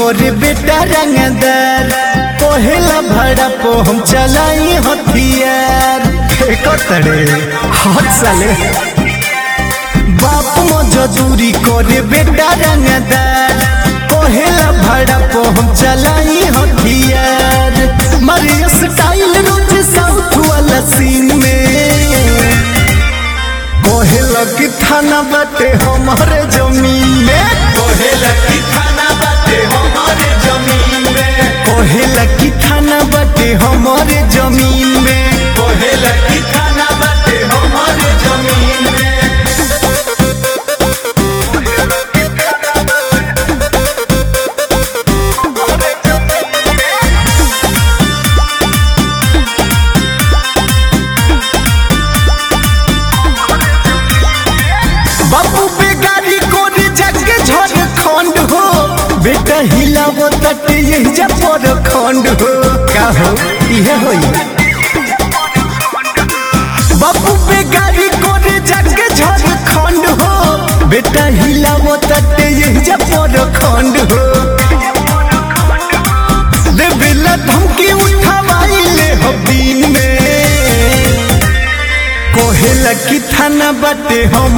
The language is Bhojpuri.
करे बेटा रंगदार पहला भाड़ा पो हम चलाई हथियार कतरे हाथ साले बाप मजदूरी करे बेटा रंगदार पहला भाड़ा पो हम चलाई हथियार मारे स्टाइल रोज साउथ वाला सीन में कोहेला की थाना बाटे हमारे जमीन में कोहेला की थाना बाटे हमारे जमीन में कोहेला की थाना बाटे हमारे जमीन में कोहेला की थाना बाटे हमारे जमीन में बापू बेगारी कोरी जग झड़ खंड हो बेटा हिलावो तट यही जा पर खंड हो का हो इहे होई बापू बेगारी कोरी जग झड़ खंड हो बेटा हिलावो तट यही जा पर खंड हो देविला धमकी उठावाइले हो दिन में कोहेला की थाना बाटे हम